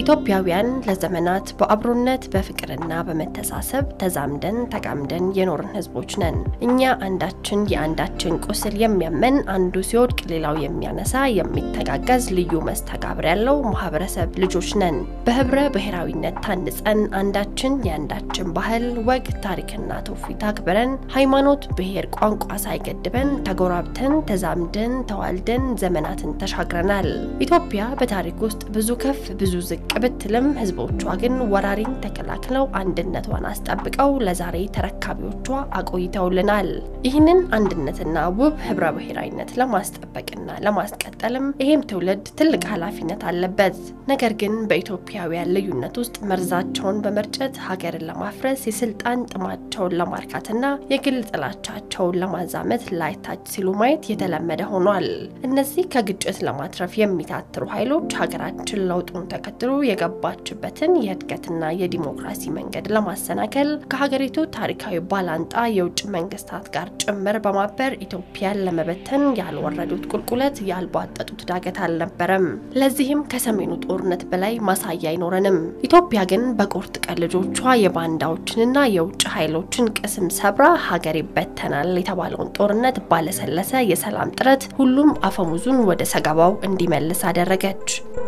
ኢትዮጵያውያን ለዘመናት በአብሮነት በፍቅርና በመተሳሰብ ተዛምደን ተጋምደን የኖርን ህዝቦች ነን። እኛ አንዳችን የአንዳችን ቁስል የሚያመን አንዱ ሲወድቅ ሌላው የሚያነሳ የሚተጋገዝ ልዩ መስተጋብር ያለው ማህበረሰብ ልጆች ነን። በህብረ ብሔራዊነት ታንጸን አንዳችን የአንዳችን ባህል፣ ወግ፣ ታሪክና ትውፊት አክብረን ሃይማኖት፣ ብሔር፣ ቋንቋ ሳይገድበን ተጎራብተን ተዛምደን ተዋልደን ዘመናትን ተሻግረናል። ኢትዮጵያ በታሪክ ውስጥ ብዙ ከፍ ብዙ ዝቅ ብትልም ህዝቦቿ ግን ወራሪን ተከላክለው አንድነቷን አስጠብቀው ለዛሬ ተረካቢዎቿ አቆይተውልናል። ይህንን አንድነትና ውብ ህብረ ብሔራዊነት ለማስጠበቅና ለማስቀጠልም ይሄም ትውልድ ትልቅ ኃላፊነት አለበት። ነገር ግን በኢትዮጵያውያን ልዩነት ውስጥ መርዛቸውን በመርጨት ሀገርን ለማፍረስ የስልጣን ጥማቸውን ለማርካትና የግል ጥላቻቸውን ለማዛመት ላይታች ሲሉ ማየት የተለመደ ሆኗል። እነዚህ ከግጭት ለማትረፍ የሚታትሩ ኃይሎች ሀገራችን ለውጡን ተከትሎ የገባችበትን የእድገትና የዲሞክራሲ መንገድ ለማሰናከል ከሀገሪቱ ታሪካዊ ባላንጣ የውጭ መንግስታት ጋር ጭምር በማበር ኢትዮጵያን ለመበተን ያልወረዱት ቁልቁለት ያልቧጠጡት ዳገት አልነበረም። ለዚህም ከሰሜኑ ጦርነት በላይ ማሳያ አይኖረንም። ኢትዮጵያ ግን በቁርጥ ቀን ልጆቿ የባንዳዎችንና የውጭ ኃይሎችን ቅስም ሰብራ ሀገር ይበተናል የተባለውን ጦርነት ባለሰለሰ የሰላም ጥረት ሁሉም አፈሙዙን ወደ ሰገባው እንዲመልስ አደረገች።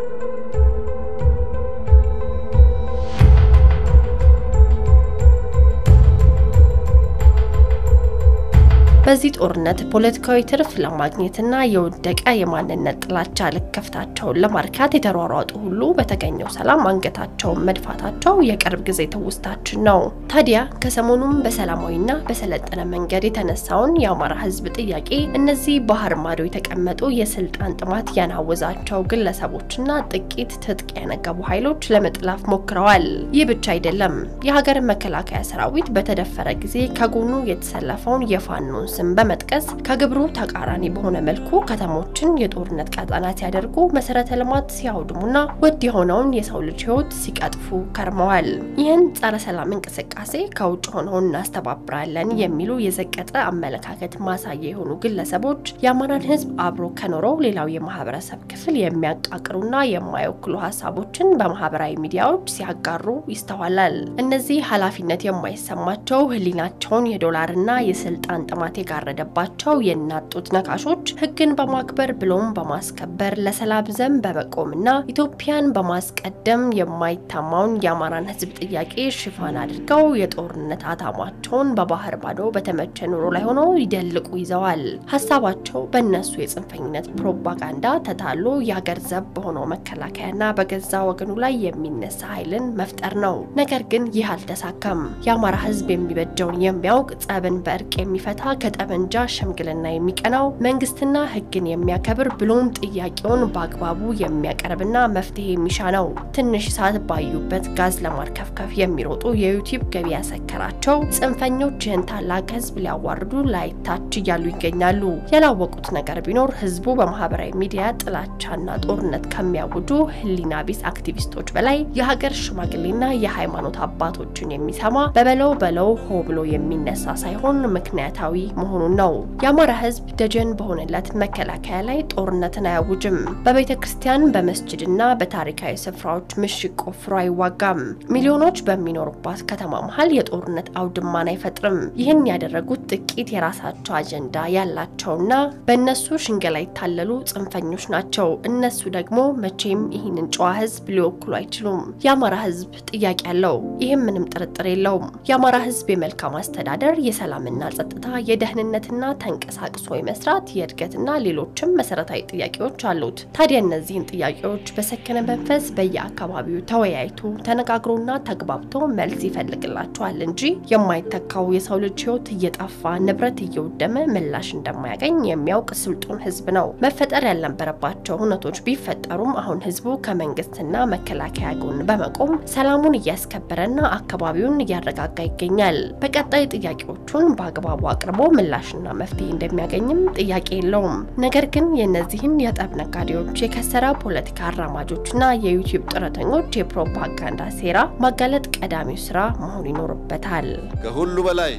በዚህ ጦርነት ፖለቲካዊ ትርፍ ለማግኘትና የወደቀ የማንነት ጥላቻ ልክፍታቸውን ለማርካት የተሯሯጡ ሁሉ በተገኘው ሰላም አንገታቸውን መድፋታቸው የቅርብ ጊዜ ትውስታችን ነው። ታዲያ ከሰሞኑም በሰላማዊና በሰለጠነ መንገድ የተነሳውን የአማራ ሕዝብ ጥያቄ እነዚህ ባህር ማዶ የተቀመጡ የስልጣን ጥማት ያናወዛቸው ግለሰቦችና ጥቂት ትጥቅ ያነገቡ ኃይሎች ለመጥላፍ ሞክረዋል። ይህ ብቻ አይደለም። የሀገር መከላከያ ሰራዊት በተደፈረ ጊዜ ከጎኑ የተሰለፈውን የፋኖን ስም በመጥቀስ ከግብሩ ተቃራኒ በሆነ መልኩ ከተሞችን የጦርነት ቀጠና ሲያደርጉ መሰረተ ልማት ሲያውድሙና ውድ የሆነውን የሰው ልጅ ህይወት ሲቀጥፉ ከርመዋል። ይህን ጸረ ሰላም እንቅስቃሴ ከውጭ ሆነው እናስተባብራለን የሚሉ የዘቀጠ አመለካከት ማሳያ የሆኑ ግለሰቦች የአማራን ህዝብ አብሮ ከኖረው ሌላው የማህበረሰብ ክፍል የሚያቃቅሩና የማይወክሉ ሀሳቦችን በማህበራዊ ሚዲያዎች ሲያጋሩ ይስተዋላል። እነዚህ ኃላፊነት የማይሰማቸው ህሊናቸውን የዶላርና የስልጣን ጥማት የጋረደባቸው የእናት ጡት ነካሾች ህግን በማክበር ብሎም በማስከበር ለሰላም ዘብ በመቆምና ኢትዮጵያን በማስቀደም የማይታማውን የአማራን ህዝብ ጥያቄ ሽፋን አድርገው የጦርነት አታሟቸውን በባህር ማዶ በተመቸ ኑሮ ላይ ሆነው ይደልቁ ይዘዋል። ሀሳባቸው በእነሱ የጽንፈኝነት ፕሮፓጋንዳ ተታሎ የአገር ዘብ በሆነው መከላከያና በገዛ ወገኑ ላይ የሚነሳ ኃይልን መፍጠር ነው። ነገር ግን ይህ አልተሳካም። የአማራ ህዝብ የሚበጀውን የሚያውቅ ጸብን በእርቅ የሚፈታ ከጠመንጃ ሽምግልና የሚቀናው መንግስትና ህግን የሚያከብር ብሎም ጥያቄውን በአግባቡ የሚያቀርብና መፍትሄ የሚሻ ነው። ትንሽ እሳት ባዩበት ጋዝ ለማርከፍከፍ የሚሮጡ የዩቲዩብ ገቢ ያሰከራቸው ጽንፈኞች ይህን ታላቅ ህዝብ ሊያዋርዱ ላይታች እያሉ ይገኛሉ። ያላወቁት ነገር ቢኖር ህዝቡ በማህበራዊ ሚዲያ ጥላቻና ጦርነት ከሚያውጁ ህሊና ቢስ አክቲቪስቶች በላይ የሀገር ሽማግሌና የሃይማኖት አባቶችን የሚሰማ በበለው በለው ሆ ብሎ የሚነሳ ሳይሆን ምክንያታዊ መሆኑን ነው። የአማራ ህዝብ ደጀን በሆነለት መከላከያ ላይ ጦርነትን አያውጅም። በቤተ ክርስቲያን በመስጅድና በታሪካዊ ስፍራዎች ምሽግ ቆፍሮ አይዋጋም። ሚሊዮኖች በሚኖሩባት ከተማ መሀል የጦርነት አውድማን አይፈጥርም። ይህን ያደረጉት ጥቂት የራሳቸው አጀንዳ ያላቸውና በእነሱ ሽንገላ ይታለሉ ጽንፈኞች ናቸው። እነሱ ደግሞ መቼም ይህንን ጨዋ ህዝብ ሊወክሉ አይችሉም። የአማራ ህዝብ ጥያቄ አለው። ይህም ምንም ጥርጥር የለውም። የአማራ ህዝብ የመልካም አስተዳደር፣ የሰላምና ጸጥታ የደህንነትና ተንቀሳቅሶ የመስራት የእድገትና ሌሎችም መሰረታዊ ጥያቄዎች አሉት። ታዲያ እነዚህን ጥያቄዎች በሰከነ መንፈስ በየአካባቢው ተወያይቶ ተነጋግሮና ተግባብቶ መልስ ይፈልግላቸዋል እንጂ የማይተካው የሰው ልጅ ህይወት እየጠፋ ንብረት እየወደመ ምላሽ እንደማያገኝ የሚያውቅ ስልጡን ህዝብ ነው። መፈጠር ያልነበረባቸው እውነቶች ቢፈጠሩም አሁን ህዝቡ ከመንግስትና መከላከያ ጎን በመቆም ሰላሙን እያስከበረና አካባቢውን እያረጋጋ ይገኛል። በቀጣይ ጥያቄዎቹን በአግባቡ አቅርቦ ምላሽና መፍትሄ እንደሚያገኝም ጥያቄ የለውም። ነገር ግን የእነዚህን የጠብ ነጋዴዎች፣ የከሰረ ፖለቲካ አራማጆችና የዩቲዩብ ጥረተኞች የፕሮፓጋንዳ ሴራ ማጋለጥ ቀዳሚው ስራ መሆን ይኖርበታል። ከሁሉ በላይ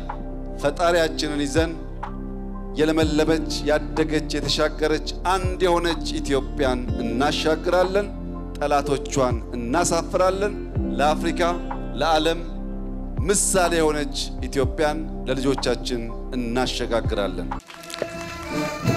ፈጣሪያችንን ይዘን የለመለመች ያደገች የተሻገረች አንድ የሆነች ኢትዮጵያን እናሻግራለን። ጠላቶቿን እናሳፍራለን። ለአፍሪካ ለዓለም ምሳሌ የሆነች ኢትዮጵያን ለልጆቻችን እናሸጋግራለን።